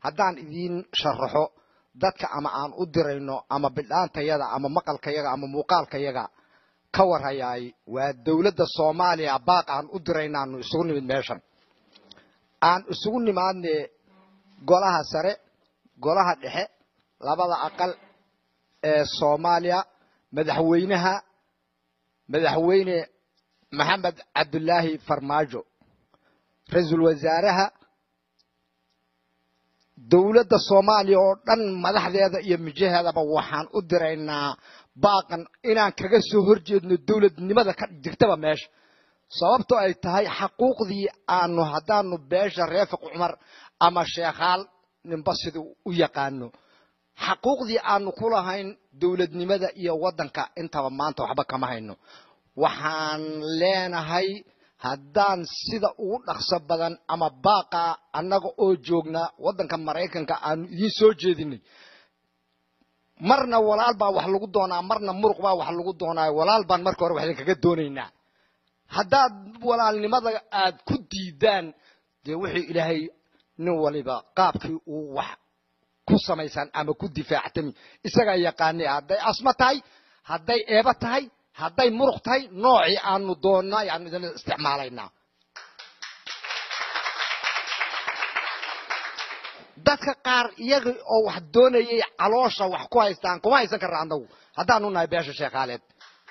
haddaan idiin sharaxo dadka ama aan u dirayno ama bidhaantayada ama maqalkayaga ama muuqaalkayaga ka warhayaay waa dowladda soomaaliya baaq aan u diraynaanu isugu nimid meeshan aan isugu nimaadne golaha sare golaha dhexe labada aqal ee soomaaliya madaxweynaha madaxweyne maxamed cabdulaahi farmaajo ra-iisul wasaaraha dowladda soomaaliya oo dhan madaxdeeda iyo mijaheedaba waxaan u diraynaa baaqan inaan kaga soo horjeedno dowladnimada ka jirtaba meesha sababto ay tahay xaquuqdii aanu haddaanu beesha reefiq cumar ama sheekhaal ninba siduu u yaqaano xaquuqdii aanu ku lahayn dowladnimada iyo waddanka intaba maanta waxba kama hayno waxaan leenahay haddaan sida ugu dhaqso badan ama baaqa annaga oo joognaa waddanka maraykanka aanu idiin soo jeedinay marna walaal baa wax lagu doonaa marna muruq baa wax lagu doonaayo walaal baan marka hore wax idinkaga doonaynaa haddaad walaalnimada aad ku diidaan dee wuxuu ilaahay nin waliba qaabkii uu wax ku samaysaan ama ku difaactami isagaa yaqaanay hadday asma tahay hadday eeba tahay hadday muruq tahay noocii aanu doonnaa yaanu idin isticmaalaynaa dadka qaar iyaga oo wax doonayay caloosha wax ku haystaan kuma haysan karna annagu haddaanu nahay beesha sheekhaaleed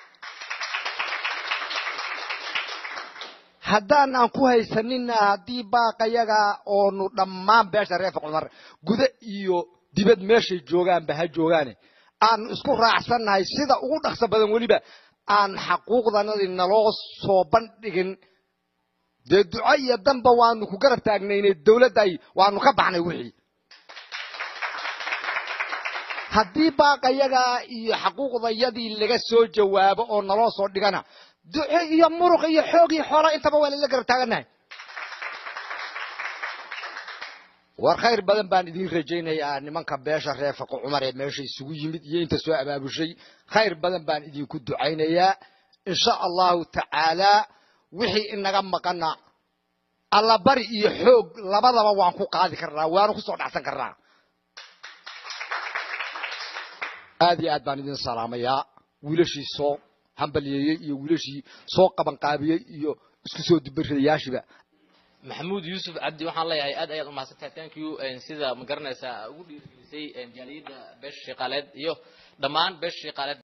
haddaanaan ku haysanina haddii baaqayaga oonu dhammaan beesha reefa cumar guda iyo dibad meeshay joogaanba ha joogaane aanu isku raacsannahay sida ugu dhaqso badan weliba aan xaquuqdanadii naloo soo bandhigin dee duco iyo danba waanu ku garab taagnaynay dowladday waanu ka baxnay wixii haddii baaqayagaa iyo xaquuqdayadii laga soo jawaabo oo naloo soo dhigana duco iyo muruq iyo xoog iyo xoola intaba waa lala garab taagannahay war khayr badan baan idiin rajaynayaa nimanka beesha reefaqo cumar ee meesha isugu yimid iyo inta soo abaabushay khayr badan baan idinku ducaynayaa insha allahu tacaalaa wixii inaga maqana allabari iyo xoog labadaba waan ku qaadi karnaa waanu kusoo dhacsan karnaa aad iyo aad baan idin salaamayaa wiilashii soo hambalyeeyey iyo wiilashii soo qabanqaabiyey iyo isku soo dibaridayaashiba maxamuud yuusuf cabdi waxaan leeyahay aad ayaad umahadsantahay thank you sida ma garanaysaa ugu dhiirigelisay jaaliyadda beesha shaqaaleed iyo dhammaan beesha shaqaaleed